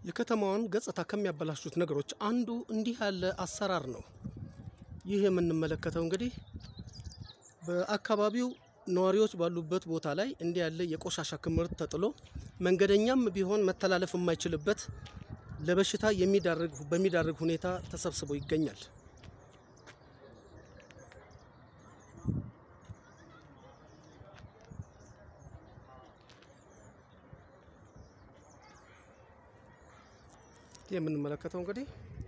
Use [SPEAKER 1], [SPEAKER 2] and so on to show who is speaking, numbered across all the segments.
[SPEAKER 1] የከተማዋን ገጽታ ከሚያበላሹት ነገሮች አንዱ እንዲህ ያለ አሰራር ነው። ይህ የምንመለከተው እንግዲህ በአካባቢው ነዋሪዎች ባሉበት ቦታ ላይ እንዲህ ያለ የቆሻሻ ክምር ተጥሎ መንገደኛም ቢሆን መተላለፍ የማይችልበት ለበሽታ የሚዳርግ በሚዳርግ ሁኔታ ተሰብስቦ ይገኛል። የምንመለከተው እንግዲህ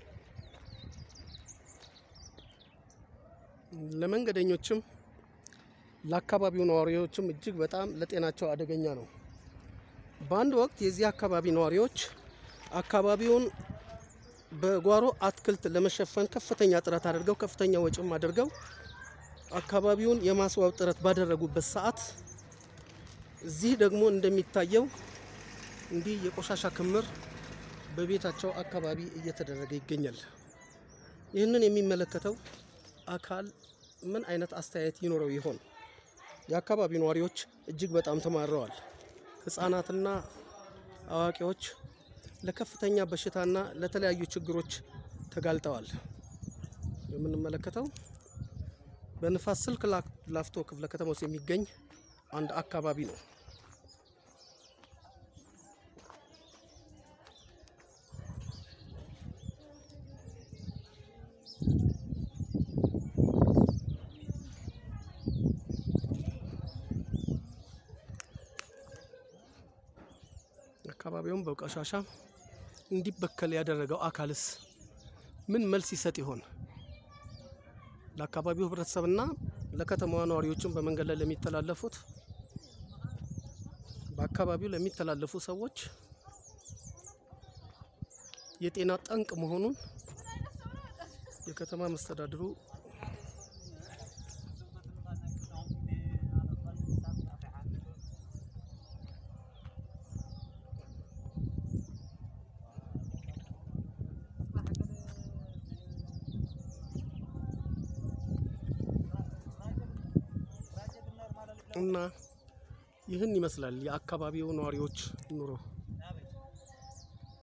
[SPEAKER 1] ለመንገደኞችም ለአካባቢው ነዋሪዎችም እጅግ በጣም ለጤናቸው አደገኛ ነው። በአንድ ወቅት የዚህ አካባቢ ነዋሪዎች አካባቢውን በጓሮ አትክልት ለመሸፈን ከፍተኛ ጥረት አድርገው ከፍተኛ ወጪም አድርገው አካባቢውን የማስዋብ ጥረት ባደረጉበት ሰዓት እዚህ ደግሞ እንደሚታየው እንዲህ የቆሻሻ ክምር በቤታቸው አካባቢ እየተደረገ ይገኛል። ይህንን የሚመለከተው አካል ምን አይነት አስተያየት ይኖረው ይሆን? የአካባቢው ነዋሪዎች እጅግ በጣም ተማረዋል። ሕፃናትና አዋቂዎች ለከፍተኛ በሽታና ለተለያዩ ችግሮች ተጋልጠዋል። የምንመለከተው በንፋስ ስልክ ላፍቶ ክፍለ ከተማ ውስጥ የሚገኝ አንድ አካባቢ ነው። አካባቢውን በቆሻሻ እንዲበከል ያደረገው አካልስ ምን መልስ ይሰጥ ይሆን? ለአካባቢው ሕብረተሰብና ለከተማዋ ነዋሪዎችን በመንገድ ላይ ለሚተላለፉት በአካባቢው ለሚተላለፉ ሰዎች የጤና ጠንቅ መሆኑን የከተማ መስተዳድሩ እና ይህን ይመስላል የአካባቢው ነዋሪዎች ኑሮ።